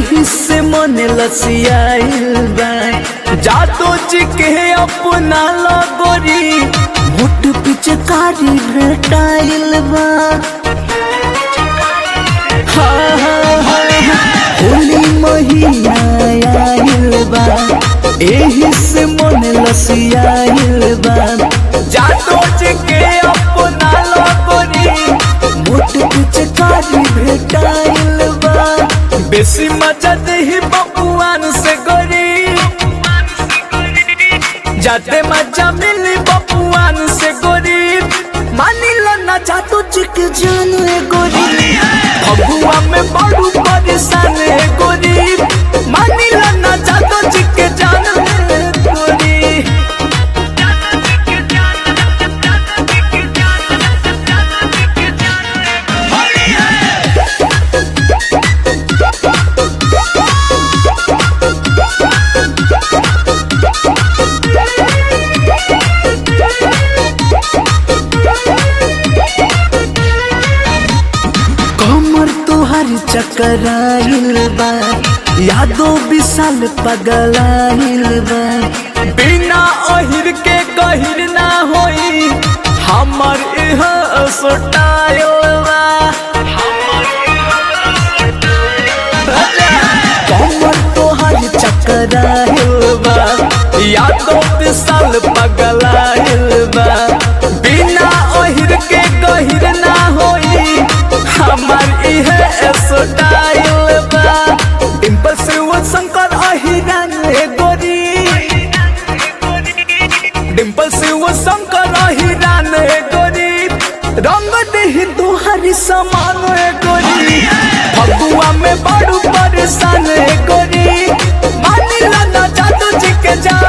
एही से मन लसियाइल बा जादू जी के अपना लगोरी मुठ पिचकारी भेटाइल बा हाँ, हाँ, हाँ, हाँ, होली महीना आइल बा एही से मन लसियाइल बा जादू जी के अपना लगोरी मुठ पिचकारी भेटाइल बा बेसी मजा देही बबुआन से गोरी जाते मजा मिली बबुआन से गोरी मानी लो ना जादू जी के जान है गोरी बबुआ में बड़ू परेशान है गोरी मानी लो ना जादू जी के जान है गोरी कमर तुहर चकराइल बा यादो विशाल पगलाइल बा बिना ओहिर के कहिर ना होई हमर इह सोटाइल बा कमर तुहर चकराइल बा यादो विशाल पगलाइल बा बिना ओहिर के कहिर ना होई हमार इहे स्टाइल बा डिम्पल से वो शंकर अहिरान है गोरी डिम्पल से वो शंकर अहिरान है गोरी रंग देही तुहरी समान है गोरी फगुआ में बड़ू परेशान है गोरी मानी ला ना जादू जी के जान